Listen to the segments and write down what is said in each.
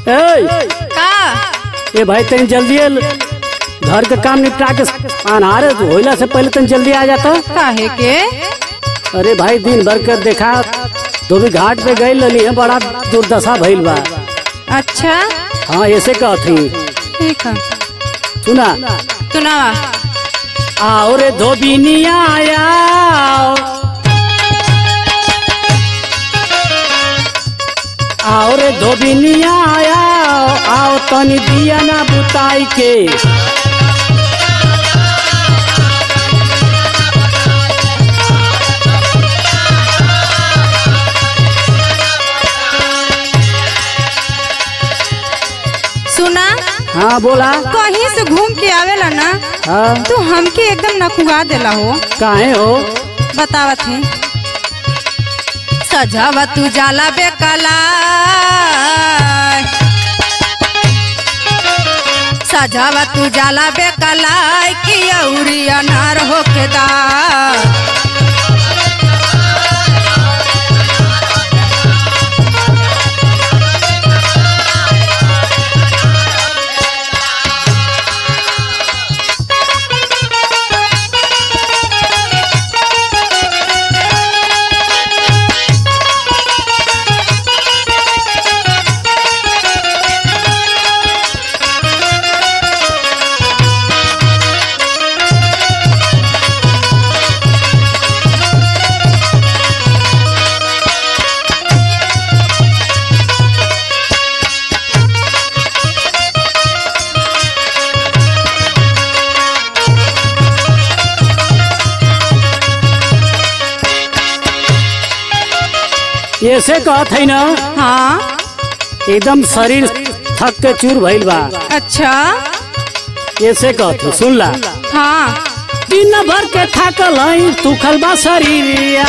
ए का ये भाई तनी जल्दी घर के काम निपटा के अनहार होइला से पहले तनी जल्दी आ जाता काहे के अरे भाई दिन भर के देखा धोबी घाट पे गई लली है बड़ा दुर्दशा भइल बा अच्छा हाँ ऐसे कहत ही ठीक है सुना सुनावा आओ रे धोबिनिया आओ आओ रे धोबिनिया आओ आओ तनी दिया ना बुताई के सुना हाँ बोला कहीं से घूम के आवेला ना हाँ तू हमके एकदम नकुगा देला हो काहे हो बतावत है सजावा तू जाला बेकला सजावा तू जाला बेकला कि अउरी अनार होके दा ऐसे कहत है ना हाँ एकदम शरीर थक के चूर भइल बा अच्छा ऐसे कहत है सुन ला हाँ दिन भर के थाकल है तुखल बा शरीरिया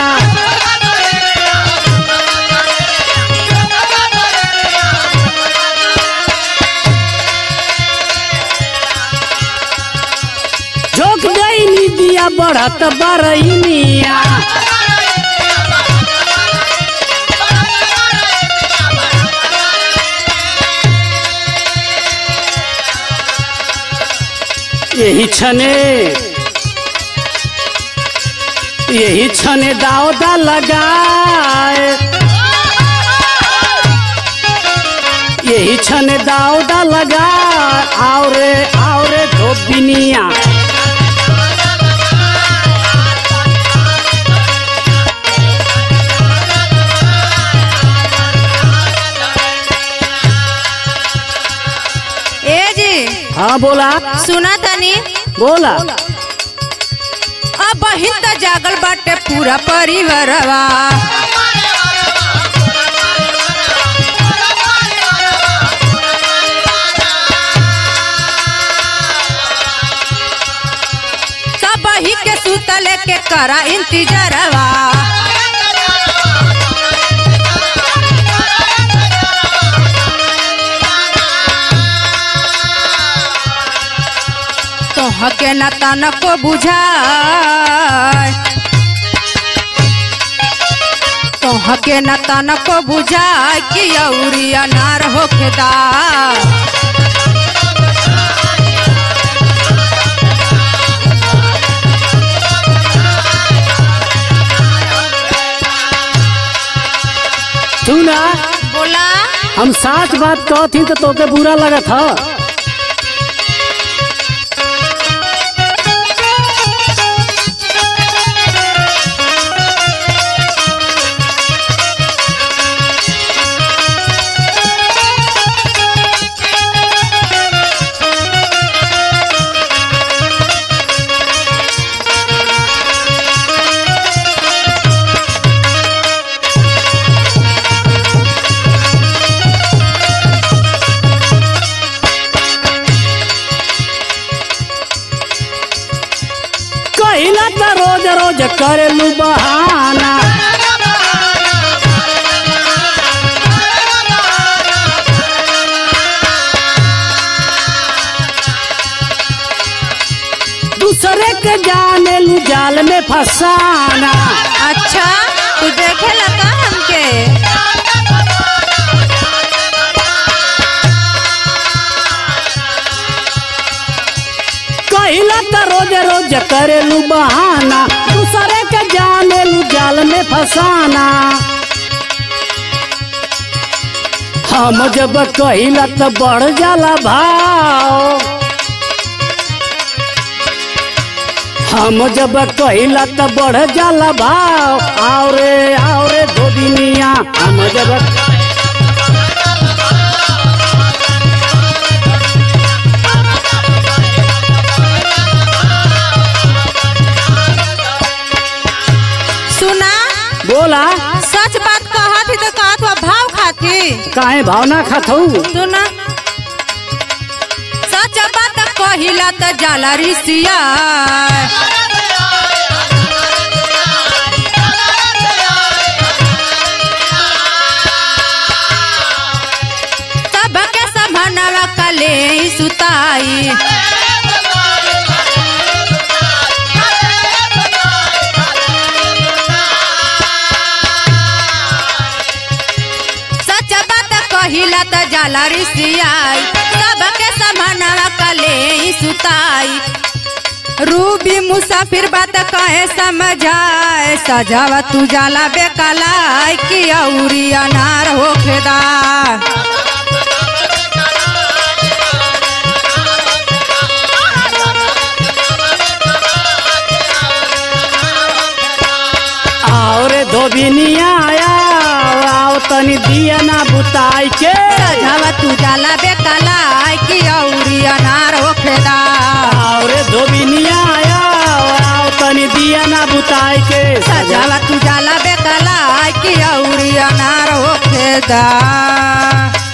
झोंक गई नी दिया बढ़त बरइनिया यही छने यही छने दावदा लगाए यही छने दावदा लगा आओ रे आओ रे धोबिनिया ए जी हाँ बोला सुना तनी बोला अब बहिन त जागल बाटे पूरा परिवारवा सब ही के सुतले के करा इंतजारवा तो हके न तनको बुझाए तो हके न तनको बुझाए कि अउरी अनार होके दा सुना बोला हम साच बात कहती तो तोके बुरा लगत ह कहिला त रोज रोज करेलू बहाना दूसरे के जाने लू जाल में फसाना अच्छा तू देखे लगा हमके करेलू बहाना दूसरे के जानेलू जाल में फसाना हम जब कहिला त बढ़ जाला भाव हम जब कहिला त बढ़ जाला भाव आओ रे आओ रे धोबिनिया हम जब सुना बोला सच बात कहत ही तो कहत हुआ भाव खाती काहे भावना खाथऊ सुना सच बात कहिला त जाला रिसिया सबके समनवा कले सुताई सच बात कहिला त जाला रिसियाई सबके समनवा कले सुताई रूबी मुसाफिर बात कहे समझाए सजावा तू जाला बेकलाई कि औरी अनार होखेदार आओ रे धोबिनिया आओ आओ तनी दिया ना बुताई के सजावा तू जाला बेकलाई कि औरी अनार होखेदार आओ रे धोबिनिया आओ आओ तनी दिया ना बुताई के सजावा तू जाला बेकलाई कि औरी अनार होखेदार